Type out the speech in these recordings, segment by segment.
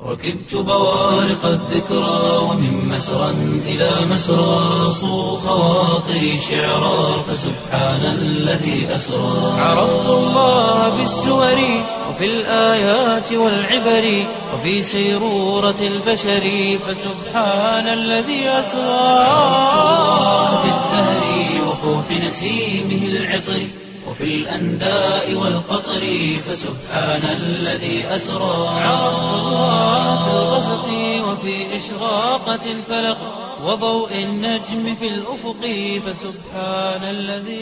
ركبت بوارق الذكرى ومن مسرى إلى مسرى صو خواطري شعرا فسبحان الذي أسرى عرفت الله بالسور وفي الآيات والعبر وفي سيرورة البشر فسبحان الذي أسرى في الزهر وفوح نسيمه العطر وفي الأنداء والقطر فسبحان الذي أسرى عرفت الله في الغسق وفي إشراقة الفلق وضوء النجم في الأفق فسبحان الذي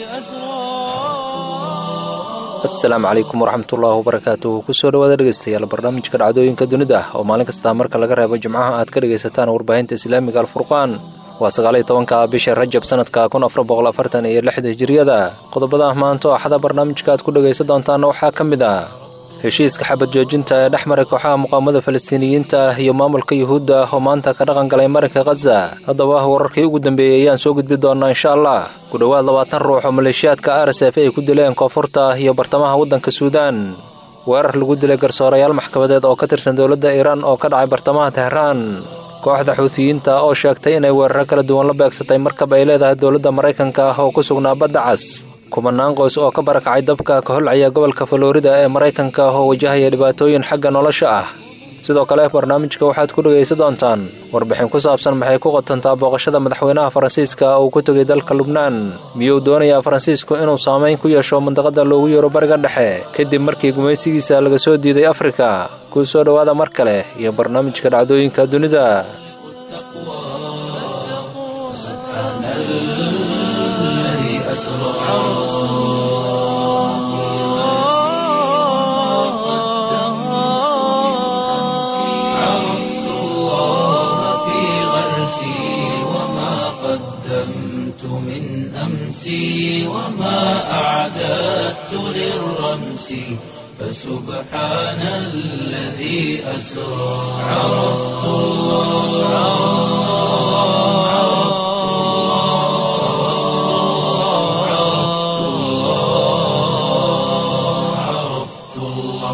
أسرى asalaamu calaykum waraxmatullaahi wabarakaatuh kusoo dhawaada dhegeystayaal barnaamijka dhacdooyinka dunida oo maalin kastaa marka laga reebo jimcaha aad ka dhegaysataan warbaahinta islaamiga alfurqaan waa sagaaliyo tobanka bisha rajab sanadka kun afar boqol afartan iyo lixda hijiriyada qodobada maanta oo axada barnaamijka aad ku dhegaysan doontaana waxaa ka mid ah heshiiska xabad joojinta ee dhex maray kooxaha muqaamada falastiiniyiinta iyo maamulka yuhuudda oo maanta ka dhaqan galay marinka khaza haddaba wararkii ugu dambeeyey ayaan soo gudbi doonaa insha allah ku dhowaad labaatan ruux oo maleeshiyaadka r s f ay ku dileen koonfurta iyo bartamaha waddanka suudaan weerar lagu dilay garsoorayaal maxkamadeed oo ka tirsan dowladda iiraan oo ka dhacay bartamaha tehraan kooxda xuutiyiinta oo sheegtay inay weeraro kala duwan la beegsatay markab ay leedahay dowladda maraykanka oo ku sugnaa badda cas kumanaan qoys oo ka barakacay dabka ka holcaya gobolka faloorida ee maraykanka oo wajahaya dhibaatooyin xagga nolosha ah sidoo kale barnaamijka waxaad ku dhegaysan doontaan warbixin ku saabsan maxay ku qotantaa booqashada madaxweynaha faransiiska uu ku tegay dalka lubnaan miyuu doonayaa faransiisku inuu saamayn ku yeesho mandaqada loogu yeero bariga dhexe kadib markii gumaysigiisa laga soo diiday afrika kuu soo dhowaada mar kale iyo barnaamijka dhacdooyinka dunida الذي أسرى عرفت الله في غرسي وما قدمت من أمسي وما أعددت للرمس فسبحان الذي أسرى عرفت الله عرفت الله عرفت الله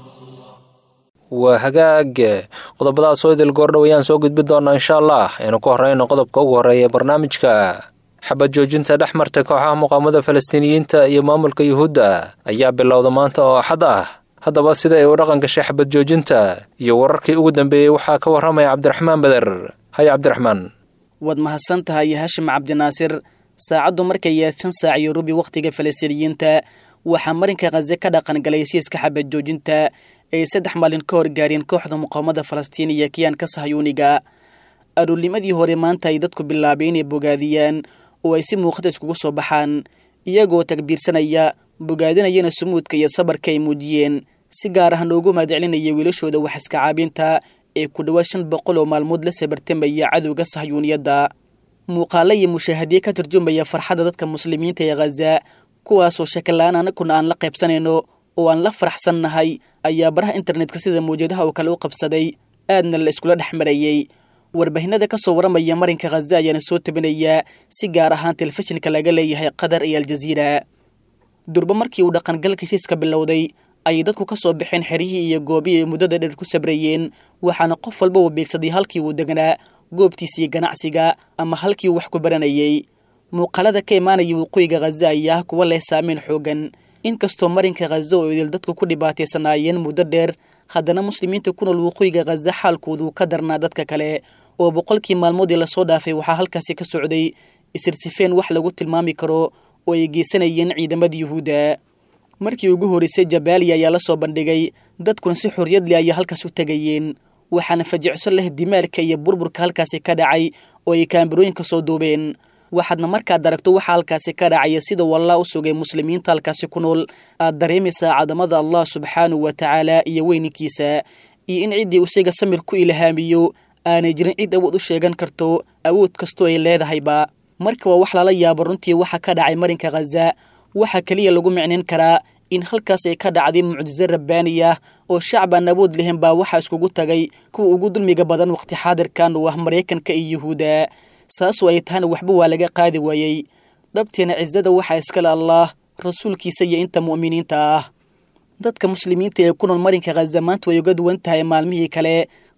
waa hagaag qodobadaas oo idil goordhow ayaan soo gudbi doonaa insha allah aynu ku horeyno qodobka ugu horreeya barnaamijka xabad joojinta dhex martay kooxaha muqaamada falastiiniyiinta iyo maamulka yuhuudda ayaa bilowda maanta oo axad ah haddaba sida ay u dhaqan gashay xabad joojinta iyo wararkii ugu dambeeyey waxaa ka warramaya cabdiraxmaan beder haya cabdiraxmaan waad mahadsan tahay hashim cabdinaasir saacaddu markay yaad shan saac iyo rubi wakhtiga falastiiniyiinta waxaa marinka khaze ka dhaqan galay heshiiska xabad joojinta ay saddex maalin ka hor gaareen kooxda muqaawamada falastiin iyo kiyaanka sahayuuniga aruurnimadii hore maanta ay dadku bilaabay inay bogaadiyaan oo ay si muuqata iskugu soo baxaan iyagoo takbiirsanaya bogaadinayana sumuudka iyo sabarka ay muujiyeen si gaar ah noogu mahadcelinaya wiilashooda wax iska caabinta ee ku dhowaad shan boqol oo maalmood la sabartamaya cadowga sahyuuniyadda muuqaalo iyo mushaahadiye ka turjumaya farxadda dadka muslimiinta ee khaza kuwaasoo shakala-aan anaguna aan la qaybsanayno oo aan la faraxsannahay ayaa baraha internetka sida mawjadaha oo kale u qabsaday aadna la iskula dhex marayey warbaahinada ka soo warramaya marinka khaza ayaana soo tabinayaa si gaar ahaan telefishinka laga leeyahay qatar iyo aljaziira durba markii uu dhaqangalka heshiiska bilowday ayay dadku ka soo baxeen xeryihii iyo goobihii ay muddada dheer ku sabrayeen waxaana qof walba uu beegsaday halkii uu degnaa goobtiisii ganacsiga ama halkii uu wax ku baranayey muuqaalada ka imaanaya waqooyiga khaza ayaa ah kuwa leh saameyn xoogan inkastoo marinka khaza oo idil dadku ku dhibaataysanaayeen muddo dheer haddana muslimiinta ku nool waqooyiga khaza xaalkoodu ka darnaa dadka kale oo boqolkii maalmoodii lasoo dhaafay waxaa halkaasi ka socday isirsifeen wax lagu tilmaami karo oo ay geysanayeen ciidamada yuhuudda markii ugu horreysay jabaaliya ayaa la soo bandhigay dadkuna si xorriyad leh ayaa halkaas u tegayeen waxaana fajicso leh dimaarka iyo burburka halkaasi ka dhacay oo ay kaambirooyinka soo duubeen waxaadna markaad aragto waxa halkaasi ka dhacaya sida wallah u sugay muslimiinta halkaasi ku nool aad dareemaysaa cadamada allah subxaanahu wa tacaala iyo weyninkiisa iyo in ciddii isaga samir ku ilhaamiyo aanay jirin cid awood u sheegan karto awood kastoo ay leedahayba marka waa wax lala yaabo runtii waxa ka dhacay marinka khaza waxaa keliya lagu micnayn karaa in halkaas ay ka dhacday mucjiso rabbaani ah oo shacbaan awood lehen baa waxaa iskugu tagay kuwa ugu dulmiga badan wakhti xaadirkan oo ah maraykanka iyo yuhuudda saasoo ay tahana waxba waa laga qaadi waayey dhabteena cisada waxaa iskale allaah rasuulkiisa iyo inta mu'miniinta ah dadka muslimiinta ee ku nool marinka khaza maanta way uga duwan tahay maalmihii kale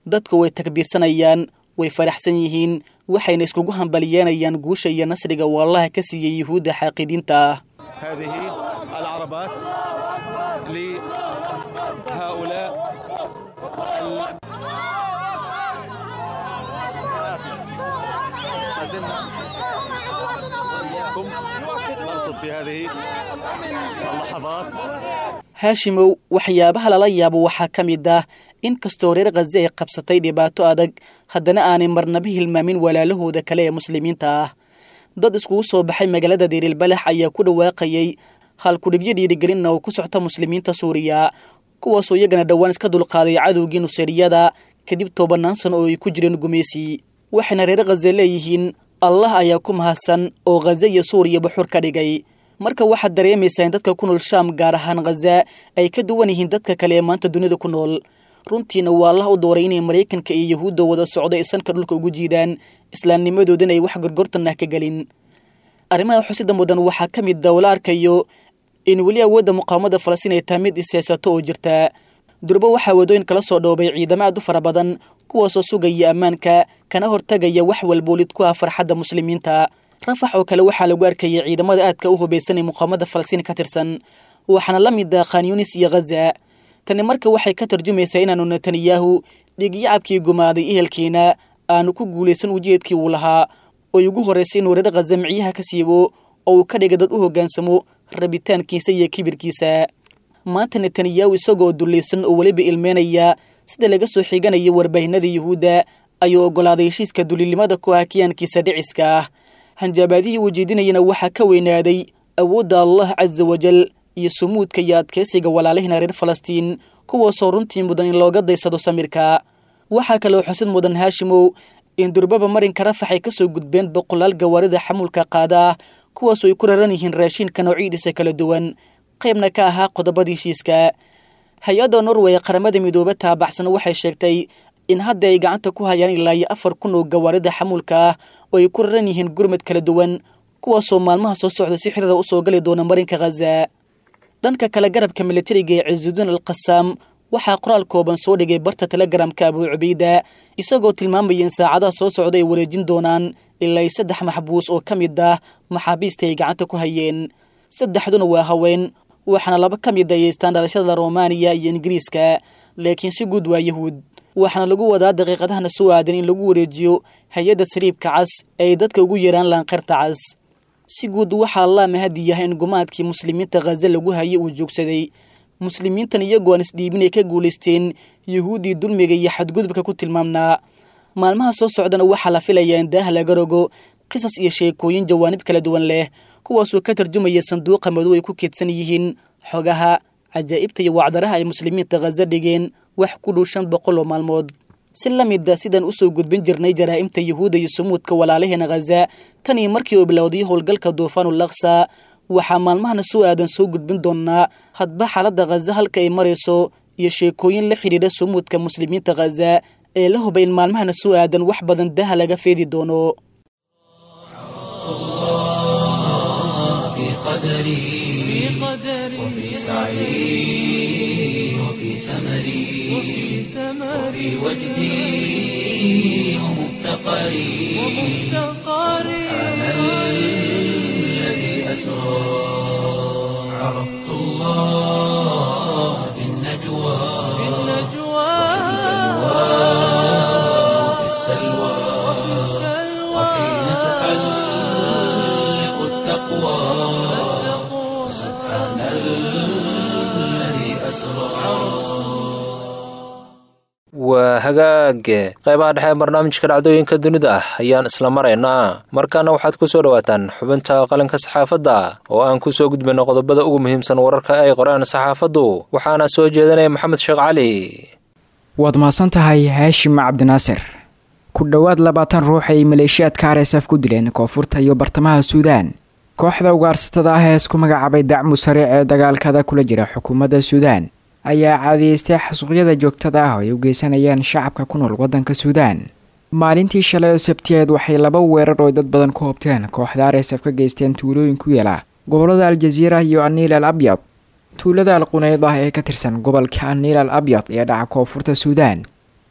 dadku way takbiirsanayaan way faraxsan yihiin waxayna iskugu hambalyeynayaan guusha iyo nasriga uu allaha ka siiyey yuhuudda xaaqidiinta ah هذه العربات لهؤلاء ال- ما زلنا وإياكم نرصد في هذه اللحظات haashimow waxyaabaha lala yaabo waxaa ka mid ah in kastoo reer khaze ay qabsatay dhibaato adag haddana aanay marnaba hilmaamin walaalahooda kale ee muslimiinta ah dad iskugu soo baxay magaalada dirilbalax ayaa ku dhawaaqayay halkudhibyo dhiirigelinna oo ku socta muslimiinta suuriya kuwaasoo iyagana dhowaan iska dulqaaday cadowgii nuseeriyada kadib tobanaan sano oo ay ku jireen gumaysi waxayna reer khaze leeyihiin allah ayaa ku mahadsan oo khaze iyo suuriya buxur ka dhigay marka waxaad dareemaysaa in dadka ku nool shaam gaar ahaan khaza ay ka duwan yihiin dadka kale ee maanta dunida ku nool runtiina waa allah u dooray inay maraykanka iyo yahuudda wada socdo ay sanka dhulka ugu jiidaan islaamnimadoodana ay wax gorgortan ah ka gelin arrimaha xusida mudan waxaa ka mid a la arkayo in weli awoodda muqaawamada falastiin ay tahay mid isiyaasato oo jirta durbo waxaa wadooyin kala soo dhoobay ciidamo aad u fara badan kuwaasoo sugaya ammaanka kana hortagaya wax walboolid ku ah farxadda muslimiinta rafax oo kale waxaa lagu arkayay ciidamada aadka u hubaysan ee muqaawamada falastiin ka tirsan waxaana la mid ah khan yunis iyo khaza tani marka waxay ka tarjumaysaa inaanu netanyahu dhigyacabkii gumaaday ehelkiina aanu ku guulaysan ujeedkii uu lahaa oo ugu horraysay inuu reer khaza micyaha ka siibo oo uu ka dhiga dad u hoggaansamo rabitaankiisa iyo kibirkiisa maanta netanyahu isagoo dullaysan oo weliba ilmeynaya sida laga soo xiganayo warbaahinada yuhuudda ayuu oggolaaday heshiiska duliilnimada ku ah kiyaankiisa dhiciska ah hanjaabaadihii uu jeedinayana waxaa ka weynaaday awoodda allah casa wajal iyo sumuudka iyo adkaysiga walaalihina reer falastiin kuwaasoo runtii mudan in looga daysado samirka waxaa kaloo xusid mudan haashimow in durbaba marinka rafax ay ka soo gudbeen boqolaal gawaarida xamuulka qaada ah kuwaasoo ay ku raran yihiin raashiinka noocidiisa kala duwan qaybna ka ahaa qodobada heshiiska hay-adda norway ee qaramada midoobe taabaxsan waxay sheegtay in hadda ay gacanta ku hayaan ilaa iyo afar kun oo gawaarida xamuulka ah oo ay ku raran yihiin gurmad kala duwan kuwaasoo maalmaha soo socda si xiriira usoo gali doona marinka khaza dhanka kale garabka militariga ee ciisudiin al qasaam waxaa qoraal kooban soo dhigay barta telegramka abuu cubayda isagoo tilmaamaya in saacadaha soo socda ay wareejin doonaan ilaa iyo saddex maxbuus oo ka mid ah maxaabiista ay gacanta ku hayeen saddexduna waa haween waxaana laba ka mid ayaystaan dhalashada romaniya iyo ingiriiska laakiin si guud waa yahuud waxaana lagu wadaa daqiiqadahana soo aadan in lagu wareejiyo hay-adda saliibka cas ee ay dadka ugu yeedhaan laanqeyrta cas si guud waxaa allah mahadi yahay in gumaadkii muslimiinta khaza lagu hayay uu joogsaday muslimiintan iyagoo aan isdhiibin ay ka guulaysteen yuhuuddii dulmiga iyo xadgudubka ku tilmaamnaa maalmaha soo socdana waxaa la filayaa in daah laga rogo qisas iyo sheekooyin jawaanib kala duwan leh kuwaasoo ka tarjumaya sanduuqa madow ay ku keedsan yihiin xogaha cajaa'ibta iyo wacdaraha ay muslimiinta khaza dhigeen wax ku dhow shan boqol oo maalmood si la mida sidaan usoo gudbin jirnay jaraa'imta yuhuudda iyo sumuudka walaalaheena khaza tan iyo markii uu bilowday howlgalka duufaanul laksa waxaa maalmahana soo aadan soo gudbin doonaa hadba xaaladda khaza halka ay marayso iyo sheekooyin la xidhiidha sumuudka muslimiinta khaza ee la hubay in maalmahana soo aadan wax badan daha laga feedi doono في قدري وفي سعي وفي سمري وفي وجدي ومفتقري سبحان الذي أسرى عرفت الله في النجوى وفي السلوى وحين تحلق التقوى سبحان الذي أسرى waa hagaage qaybaha dhexe ee barnaamijka dhacdooyinka dunida ah ayaan isla maraynaa markaana waxaad ku soo dhowaataan xubinta qalinka saxaafadda oo aan ku soo gudbayno qodobada ugu muhiimsan wararka ay qoreen saxaafaddu waxaana soo jeedinaya maxamed sheekh cali waad mahadsan tahay haashim cabdinaasir ku dhowaad labaatan ruux ay maleeshiyaadka r s f ku dileen koonfurta iyo bartamaha suudaan kooxda ugaarsatada ah ee isku magacaabay dacmu sariic ee dagaalkada kula jira xukuumadda suudaan ayaa caadiyeystay xasuuqyada joogtada ah oo ay u geysanayaan shacabka ku nool waddanka suudaan maalintii shalay oo sabtiyeed waxay laba weerar oo dad badan ku hobteen kooxda r s f ka geysteen tuulooyin ku yaela gobolada aljaziira iyo aniil al abyad tuulada al quneyd ah ee ka tirsan gobolka aniil al abyad ee dhaca koonfurta suudaan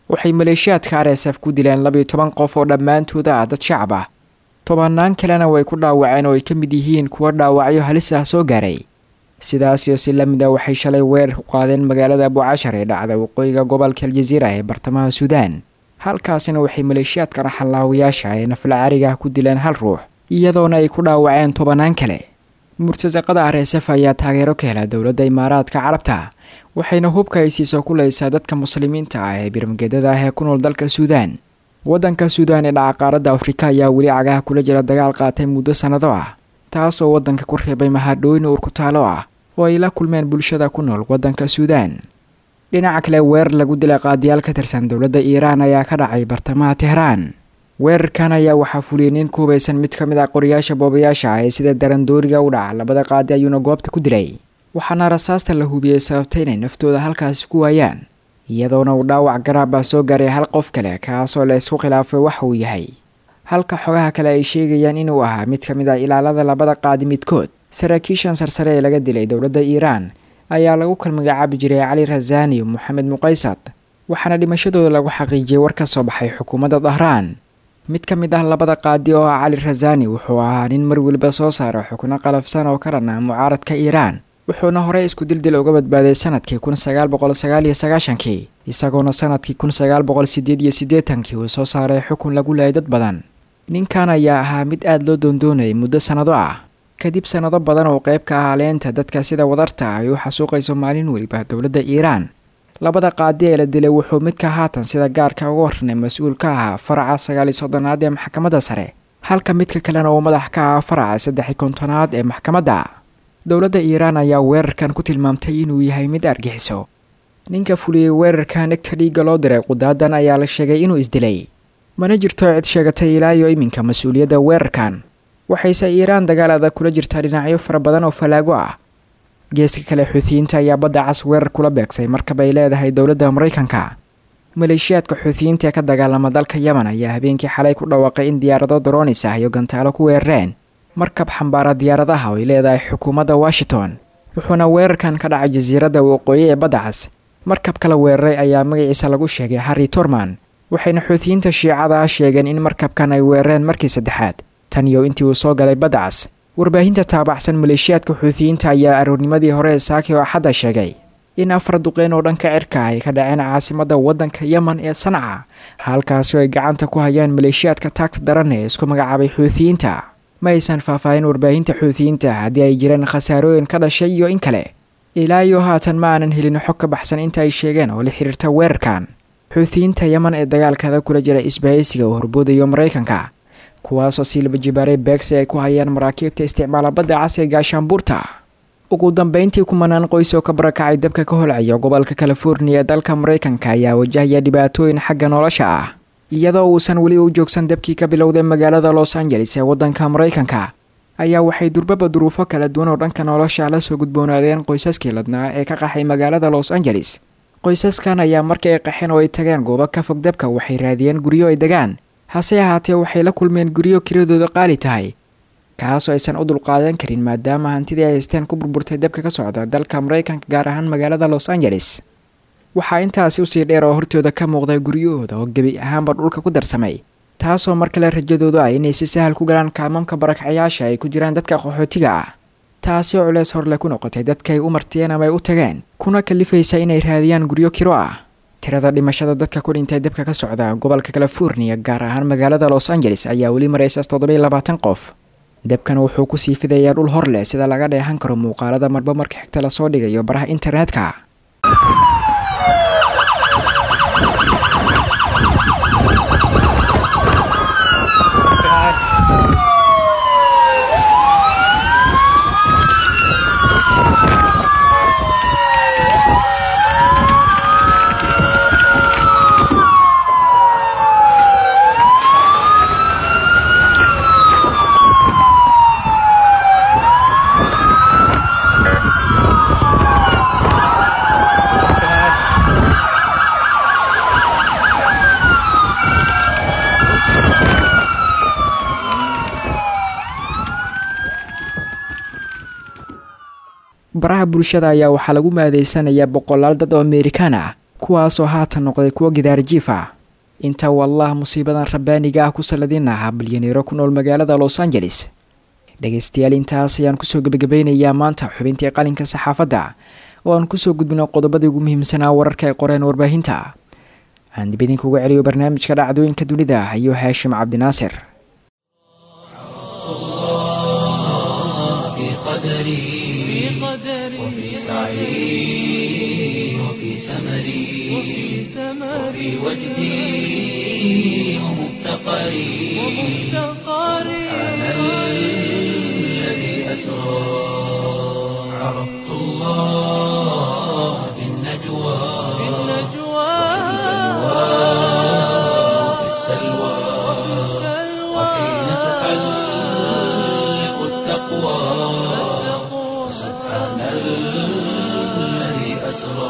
waxay maleeshiyaadka r s f ku dileen labiyo toban qof oo dhammaantooda ah dad shacab ah tobannaan kalena way ku dhaawaceen oo ay ka mid yihiin kuwa dhaawacyo halis ah soo gaaray sidaasiyo si la mid a waxay shalay weerar ku qaadeen magaalada abucashar ee dhacda waqooyiga gobolka aljaziira ee bartamaha suudaan halkaasina waxay maleeshiyaadka raxallaawayaasha ee naflacariga ku dileen hal ruux iyadoona ay ku dhaawaceen tobannaan kale murtasaqada r s f ayaa taageero ka hela dowladda imaaraadka carabta waxayna hubka ay siiso kuleysaa dadka muslimiinta ah ee birmageedada ah ee ku nool dalka suudaan waddanka suudaan ee dhaca qaaradda afrika ayaa weli cagaha kula jira dagaal qaatay muddo sannado ah taasoo waddanka ku reebay mahadhooyin uurkutaalo ah oo ay la kulmeen bulshada ku nool waddanka suudaan dhinaca kale weerar lagu dilay qaadiyaal ka tirsan dowladda iiraan ayaa ka dhacay bartamaha tehraan weerarkan ayaa waxaa fuliyey nin ku hubaysan mid ka mid ah qoriyaasha boobayaasha ah ee sida darandooriga u dhaca labada qaadi ayuuna goobta ku dilay waxaana rasaasta la hubiyey sababtay inay naftooda halkaasi ku waayaan iyadoona uu dhaawac garaab ah soo gaaray hal qof kale kaasoo la isku khilaafay waxa uu yahay halka xogaha kale ay sheegayaan inuu ahaa mid ka mid ah ilaalada labada qaadi midkood saraakiishan sarsare ee laga dilay dowladda iiraan ayaa lagu kal magacaabi jiray cali rasaani iyo moxamed muqaysad waxaana dhimashadooda lagu xaqiijiyey war ka soo baxay xukuumadda dahraan mid ka mid ah labada qaadi oo ah cali rasaani wuxuu ahaa nin mar weliba soo saara xukno qalafsan oo ka dhan ah mucaaradka iiraan wuxuuna horey isku dildil uga badbaaday sanadkii kun sagaal boqol sagaal iyo sagaashankii isagoona sanadkii kun sagaal boqol sideed iyo siddeetankii uu soo saaray xukun lagu laayay dad badan ninkan ayaa ahaa mid aada loo doondoonayay muddo sannado ah kadib sannado badan oo qayb ka ah leenta dadka sida wadarta ah ay u xasuuqayso maalin weliba dowladda iiraan labada qaadi ee la dilay wuxuu midka haatan sida gaarka uga warranay mas-uul ka ahaa faraca sagaal iyo soddonaad ee maxkamadda sare halka midka kalena uu madax ka ahaa faraca saddex iyo kontonaad ee maxkamadda dowladda iiraan ayaa weerarkan ku tilmaamtay inuu yahay mid argixiso ninka fuliyey weerarkan egta dhiigga loo diray qudaadan ayaa la sheegay inuu isdilay mana jirto cid sheegatay ilaa iyo iminka mas-uuliyadda weerarkan waxayse iiraan dagaal adag kula jirtaa dhinacyo fara badan oo falaago ah geeska kale xuutiyiinta ayaa badda cas weerar kula beegsay markab ay leedahay dowladda maraykanka maleeshiyaadka xuutiyiinta ee ka dagaalama dalka yemen ayaa habeenkii xalay ku dhawaaqay in diyaarado daroonis ah iyo gantaalo ku weerareen markab xambaara diyaaradaha oo ay leedahay xukuumadda washington wuxuuna weerarkan ka dhacay jasiiradda waqooyi ee badda cas markabka la weeraray ayaa magaciisa lagu sheegay harri torman waxayna xuutiyiinta shiicada ah sheegeen in markabkan ay weerareen markii saddexaad tan iyo intii uu soo galay badda cas warbaahinta taabacsan maleeshiyaadka xuutiyiinta ayaa aroornimadii hore ee saaki oo axadda sheegay in afar duqeyn oo dhanka cirka ay ka dhaceen caasimadda waddanka yemen ee sanca halkaasi ay gacanta ku hayaan maleeshiyaadka taagta daran ee isku magacaabay xuutiyiinta ma aysan faahfaahin warbaahinta xuutiyiinta haddii ay jireen khasaarooyin ka dhashay iyo in kale ilaa iyo haatan ma aanan helin xog ka baxsan inta ay sheegeen oo la xiriirta weerarkan xuutiyiinta yemen ee dagaalkada kula jira isbahaysiga oo horboodayo maraykanka kuwaasoo siilba jibaaray beegsi ay ku hayaan maraakiibta isticmaala badda cas ee gaashaanbuurta ugu dambeyntii kumanaan qoys oo ka barakacay dabka ka holcaya gobolka californiya ee dalka maraykanka ayaa wajahaya dhibaatooyin xagga nolosha ah iyadoo uusan weli u joogsan dabkii ka bilowday magaalada los angeles ee waddanka maraykanka ayaa waxay durbaba duruufo kala duwan oo dhanka nolosha la soo gudboonaadeen qoysaskii ladnaa ee ka qaxay magaalada los angeles qoysaskan ayaa markii ay qaxeen oo ay tageen goobo ka fog dabka waxay raadiyeen guryo ay degaan hase ahaatee waxay la kulmeen guryo kiradooda qaali tahay kaasoo aysan u dulqaadan karin maadaama hantidii ay haysteen ku burburtay dabka ka socda dalka maraykanka gaar ahaan magaalada los angeles waxaa intaasi usii dheer oo hortooda ka muuqda guryahooda oo gebi ahaanba dhulka ku darsamay taasoo mar kale rajadoodu ah inay si sahal ku galaan kaamamka barakacyaasha ay ku jiraan dadka qaxootiga ah taasi oo culeys horle ku noqotay dadkaay u martiyeen ama ay u tageen kuna kalifaysa inay raadiyaan guryo kiro ah tirada dhimashada dadka ku dhintay dabka ka socda gobolka californiya gaar ahaan magaalada los angeles ayaa weli maraysa toddobiyo labaatan qof dabkan wuxuu kusii fidayaa dhul hor leh sida laga dheehan karo muuqaalada marba marka xigta lasoo dhigayo baraha internetka baraha bulshada ayaa waxaa lagu maadeysanayaa boqolaal dad oo amerikaan ah kuwaasoo haatan noqday kuwo gidaarjiif ah inta uu allah musiibadan rabbaaniga ah ku salladin ahaa bilyaneero ku nool magaalada los angeles dhegaystayaal intaas ayaan kusoo gebagabeynayaa maanta xubintii qalinka saxaafadda oo aan kusoo gudbino qodobadii ugu muhiimsanaa wararka ay qoreen warbaahinta aan dib idinkuga celiyo barnaamijka dhacdooyinka dunida iyo haashim cabdinaasir في قدري وفي سعي وفي سمري وفي وجدي ومفتقري سبحان الذي أسرى عرفت الله في النجوى وفي السلوى وحين تحلق التقوى سبحان الذي أسرى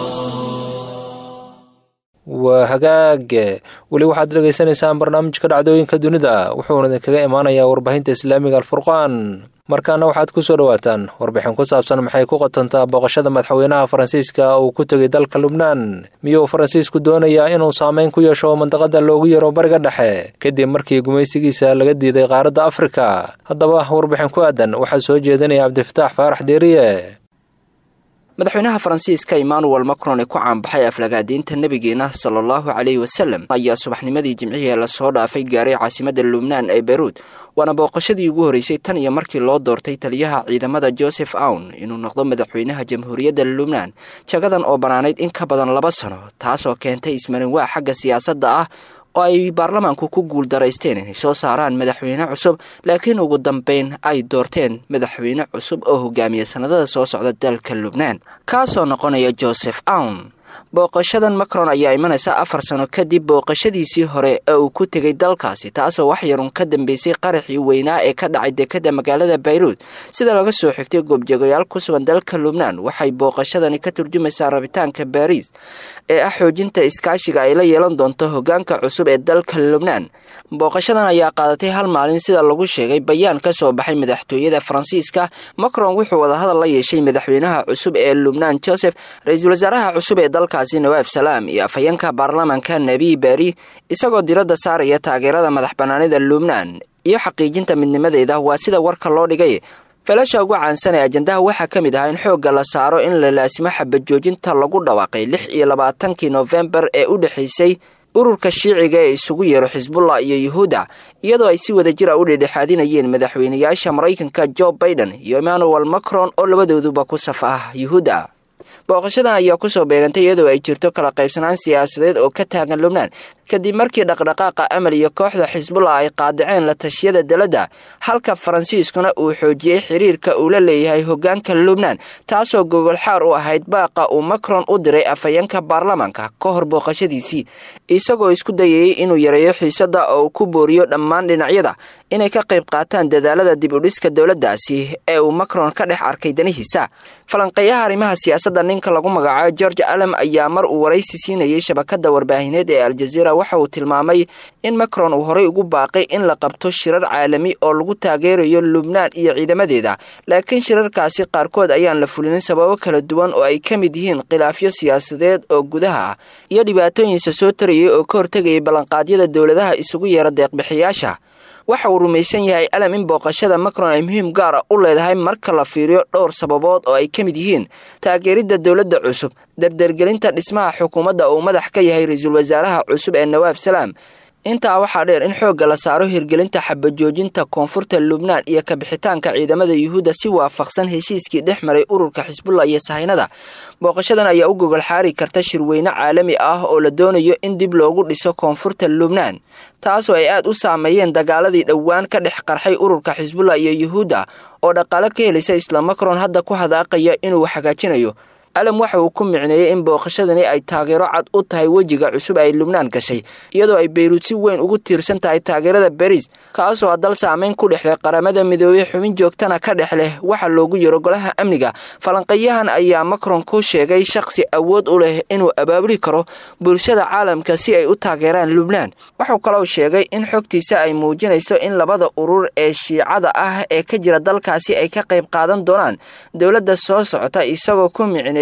waa hagaage weli waxaad dhegaysanaysaan barnaamijka dhacdooyinka dunida wuxuuna idinkaga imaanayaa warbaahinta islaamiga alfurqaan markaana waxaad ku soo dhowaataan warbixin ku saabsan maxay ku qotantaa booqashada madaxweynaha faransiiska uu ku tegay dalka lubnaan miyuu faransiisku doonayaa inuu saameyn ku yeesho mandaqada loogu yaro bariga dhexe kadib markii gumaysigiisa laga diiday qaaradda afrika haddaba warbixin ku aadan waxaa soo jeedinaya cabdifataax faarax deeriye madaxweynaha faransiiska emmanuel macron ee ku caanbaxay aflagaadiinta nebigeena sala allahu caleyhi wasalam ayaa subaxnimadii jimcihii lasoo dhaafay gaaray caasimadda lubnaan ee beyruud waana booqashadii ugu horreysay tan iyo markii loo doortay taliyaha ciidamada joseph awn inuu noqdo madaxweynaha jamhuuriyadda lubnaan jagadan oo bannaanayd in ka badan laba sano taasoo keentay ismarinwaa xagga siyaasadda ah oo ay baarlamaanku ku guul daraysteen inay soo saaraan madaxweyne cusub laakiin ugu dambeyn ay doorteen madaxweyne cusub oo hogaamiya sannadada soo socda dalka lubnaan kaasoo noqonaya joseph awn booqashadan macron ayaa imanaysa afar sano kadib booqashadiisii hore ee uu ku tegay dalkaasi taasoo wax yarun ka dambeysay qaraxii weynaa ee ka dhacay dekadda magaalada bayruud sida laga soo xigtay goobjoogayaal ku sugan dalka lubnaan waxay booqashadani ka turjumaysaa rabitaanka baariis ee ah xoojinta iskaashiga ay la yeelan doonto hogaanka cusub ee dalka lubnaan booqashadan ayaa qaadatay hal maalin sida lagu sheegay bayaan ka soo baxay madaxtooyada faransiiska macron wuxuu wadahadal la yeeshay madaxweynaha cusub ee lubnaan joseph ra-iisul wasaaraha cusub ee dalkaasi nawaaf salaam iyo afhayeenka baarlamaanka nebi beri isagoo diradda saaraya taageerada madax bannaanida lubnaan iyo xaqiijinta midnimadeeda waa sida warka loo dhigay falasha ugu caansan ee ajandaha waxaa ka mid ahaa in xoogga la saaro in la laasimo xabajoojinta lagu dhawaaqay lix iyo labaatankii noofembar ee u dhexaysay ururka shiiciga ee isugu yeero xisbullah iyo yuhuudda iyadoo ay si wada jir a u dhedhexaadinayeen madaxweynayaasha maraykanka jo baiden iyo emmanuel macron oo labadooduba ku saf ah yuhuudda booqashadan ayaa kusoo beegantay iyadoo ay jirto kala qaybsanaan siyaasadeed oo ka taagan lubnaan kadib markii dhaqdhaqaaqa amal iyo kooxda xisbullah ay qaadaceen la tashiyada daladda halka faransiiskuna uu xoojiyey xiriirka uu la leeyahay hogaanka lubnaan taasoo gogolxaar u ahayd baaqa uu macron u diray afhayeenka baarlamaanka ka hor booqashadiisii isagoo isku dayayey inuu yareeyo xiisadda oo uu ku booriyo dhammaan dhinacyada inay ka qayb qaataan dadaalada dib u dhiska dowladdaasi ee uu macron ka dhex arkay danihiisa falanqeeyaha arrimaha siyaasadda ninka lagu magacaabo george alem ayaa mar uu waraysi siinayay shabakadda warbaahineed ee aljaziira waxa uu tilmaamay in macron uu horey ugu baaqay in la qabto shirar caalami oo lagu taageerayo lubnaan iyo ciidamadeeda laakiin shirarkaasi qaarkood ayaan la fulinin sababo kala duwan oo ay ka mid yihiin khilaafyo siyaasadeed oo gudaha ah iyo dhibaatooyinsa soo tarayay oo ka hortegayay ballanqaadyada dowladaha isugu yeera deeqbixiyaasha waxa uu rumaysan yahay alam in booqashada macron ay muhiim gaara u leedahay marka la fiiriyo dhowr sababood oo ay ka mid yihiin taageeridda dowladda cusub dardergelinta dhismaha xukuumadda uu madax ka yahay ra-iisul wasaaraha cusub ee nawaaf salaam intaa waxaa dheer in xoogga la saaro hirgelinta xabajoojinta koonfurta lubnaan iyo kabixitaanka ciidamada yuhuudda si waafaqsan heshiiskii dhex maray ururka xisbullah iyo sahaynada booqashadan ayaa u gogol xaari karta shirweyne caalami ah oo la doonayo in dib loogu dhiso koonfurta lubnaan taasoo ay aad u saameeyeen dagaaladii dhowaan ka dhex qarxay ururka xisbullah iyo yuhuudda oo dhaqaale ka helaysa isla macron hadda ku hadaaqaya inuu hagaajinayo alam waxa uu ku micneeyey in booqashadani ay taageero cad u tahay wejiga cusub ay lubnaan gashay iyadoo ay bayruud si weyn ugu tiirsan tahay taageerada bariis kaasoo dal saameyn ku dhexleh qaramada midoobey xubin joogtana ka dhex leh waxa loogu yaro golaha amniga falanqeeyahan ayaa macron ku sheegay shaqsi awood u leh inuu abaabuli karo bulshada caalamka si ay u taageeraan lubnaan wuxuu kaloo sheegay in xogtiisa ay muujinayso in labada urur ee shiicada ah ee ka jira dalkaasi ay ka qayb qaadan doonaan dowladda soo socota isagoo ku micneeyey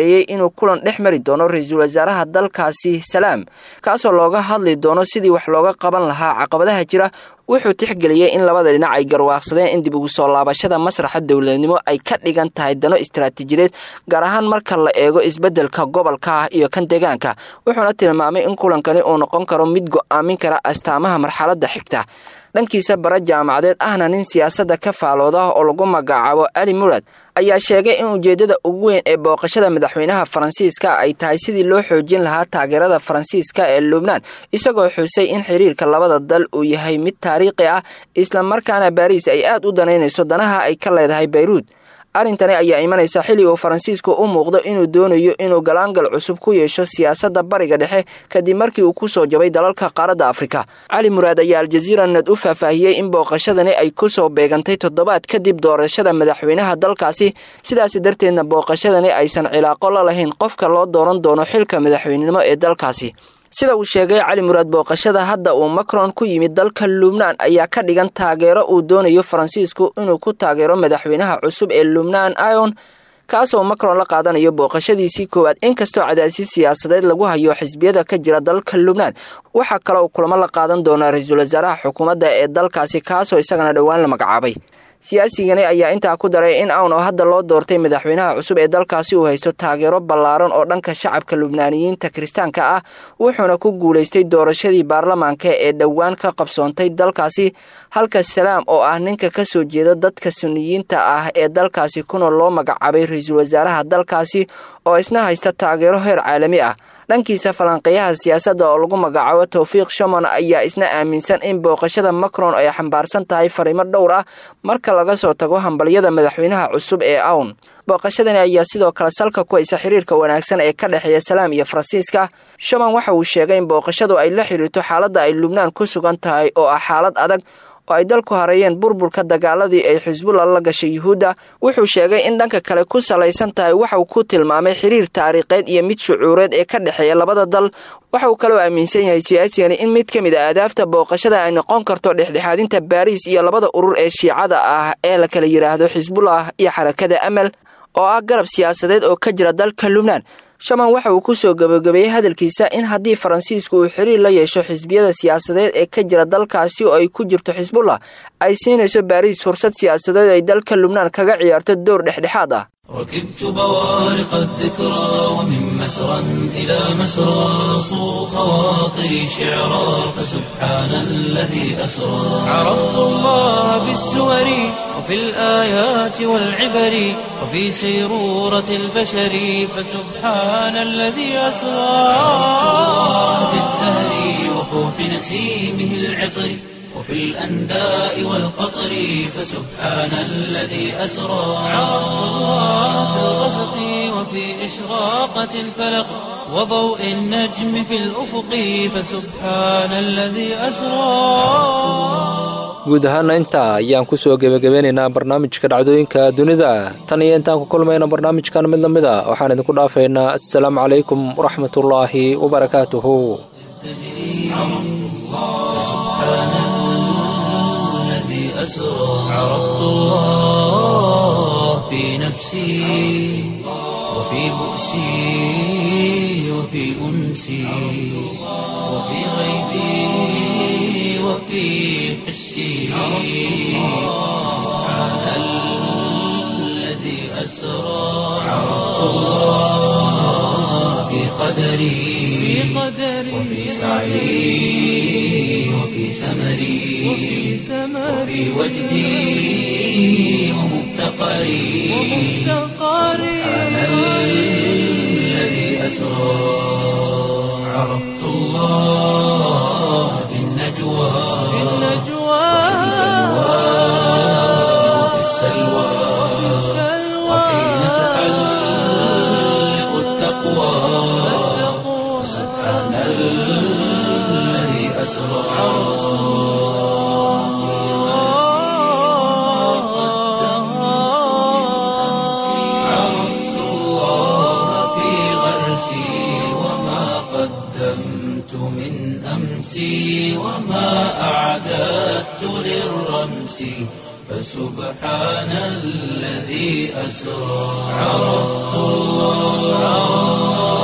maareeyey inuu kulan dhex mari doono ra-iisul wasaaraha dalkaasi salaam kaasoo looga hadli doono sidii wax looga qaban lahaa caqabadaha jira wuxuu tixgeliyey in labada dhinac ay garwaaqsadeen in dib ugu soo laabashada masraxa dowladnimo ay ka dhigan tahay dano istaraatiijiyadeed gaar ahaan marka la eego isbeddelka gobolka iyo kan deegaanka wuxuuna tilmaamay in kulankani uu noqon karo mid go'aamin kara astaamaha marxaladda xigta dhankiisa bara jaamacadeed ahna nin siyaasadda ka faalooda oo lagu magacaabo ali murad ayaa sheegay in ujeeddada ugu weyn ee booqashada madaxweynaha faransiiska ay tahay sidii loo xoojin lahaa taageerada faransiiska ee lubnaan isagoo xusay in xiriirka labada dal uu yahay mid taariikhi ah islamarkaana baariis ay aad u danaynayso danaha ay ka leedahay bayruud arrintani ayaa imanaysa xilli uu faransiisku u muuqdo inuu doonayo inuu galaangal cusub ku yeesho siyaasadda bariga dhexe kadib markii uu ku soo jabay dalalka qaaradda afrika cali muraad ayaa aljaziira nad u faahfaahiyey in booqashadani ay ku soo beegantay toddobaad kadib doorashada madaxweynaha dalkaasi sidaasi darteedna booqashadani aysan cilaaqo la lahayn qofka loo dooran doono xilka madaxweynenimo ee dalkaasi sida uu sheegay cali muraad booqashada hadda uu macron ku yimid dalka lubnaan ayaa ka dhigan taageero uu doonayo faransiisku inuu ku taageero madaxweynaha cusub ee lubnaan ion kaasoo macron la qaadanayo booqashadiisii koowaad inkastoo cadaadisi siyaasadeed lagu hayo xisbiyada ka jira dalka lubnaan waxaa kale uu kulamo la qaadan doonaa ra-iisul wasaaraha xukuumadda ee dalkaasi kaasoo isagana dhowaan la magacaabay siyaasigani ayaa intaa ku daray in awn oo hadda loo doortay madaxweynaha cusub ee dalkaasi uu haysto taageero ballaaran oo dhanka shacabka lubnaaniyiinta kiristaanka ah wuxuuna ku guulaystay doorashadii baarlamaanka ee dhowaan ka qabsoontay dalkaasi halka salaam oo ah ninka ka soo jeeda dadka suniyiinta ah ee dalkaasi kuna loo magacaabay ra-iisul wasaaraha dalkaasi oo isna haysta taageero heer caalami ah dhankiisa falanqeeyaha siyaasadda oo lagu magacaabo towfiiq shamon ayaa isna aaminsan in booqashada macron ay xambaarsan tahay fariimo dhowr ah marka laga soo tago hambalyada madaxweynaha cusub ee awn booqashadani ayaa sidoo kale salka ku haysa xiriirka wanaagsan ee ka dhexeeya salaam iyo faransiiska shamon waxa uu sheegay in booqashadu ay la xiriirto xaaladda ay lubnaan ku sugan tahay oo ah xaalad adag oo ay dalku hareeyeen burburka dagaaladii ay xisbullah la gashay yuhuudda wuxuu sheegay in dhanka kale ku salaysan tahay waxauu ku tilmaamay xiriir taariikheed iyo mid shucuureed ee ka dhexeeya labada dal waxa uu kaloo aaminsan yahay siyaasigani in mid ka mid a aadaafta booqashada ay noqon karto dhexdhexaadinta baariis iyo labada urur ee shiicada ah ee la kala yidhaahdo xisbullah iyo xarakada amal oo ah garab siyaasadeed oo ka jira dalka lubnaan shaman waxa uu ku soo gabagabeeyey hadalkiisa in haddii faransiisku uu xiriir la yeesho xisbiyada siyaasadeed ee ka jira dalkaasi oo ay ku jirto xisbullah ay siinayso baariis fursad siyaasadeed ay dalka lubnaan kaga ciyaarto dowr dhexdhexaad ah ركبت بوارق الذكرى ومن مسرى إلى مسرى صو خواطري شعرا فسبحان الذي أسرى عرفت الله بالسور وفي الآيات والعبر وفي سيرورة البشر فسبحان الذي أسرى في الزهر وفوح نسيمه العطر وفي الأنداء والقطر فسبحان الذي أسرى عرفت الله في الغسق وفي إشراقة الفلق وضوء النجم في الأفق فسبحان الذي أسرى guud ahaana intaa ayaan ku soo gebagabeynaynaa barnaamijka dhacdooyinka dunida tan iyo intaan ku kulmayna barnaamijkan mid lamid a waxaan idinku dhaafaynaa assalaamu calaykum waraxmatullaahi wabarakaatuhu أسرى عرفت الله في نفسي وفي بؤسي وفي أنسي وفي غيبي وفي حسي سبحان الذي أسرى عرفت الله في قدري وفي سعي وفي سمري وفي وجدي ومفتقري سبحان الذي أسرى عرفت الله في النجوى وفي السلوى وحين تحلق التقوى سبحان الذي أسرى عرفت الله في غرسي وما قدمت من أمسي وما أعددت للرمس فسبحان الذي أسرى عرفت الله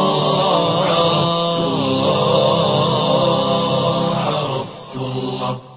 عرفت الله عرفت الله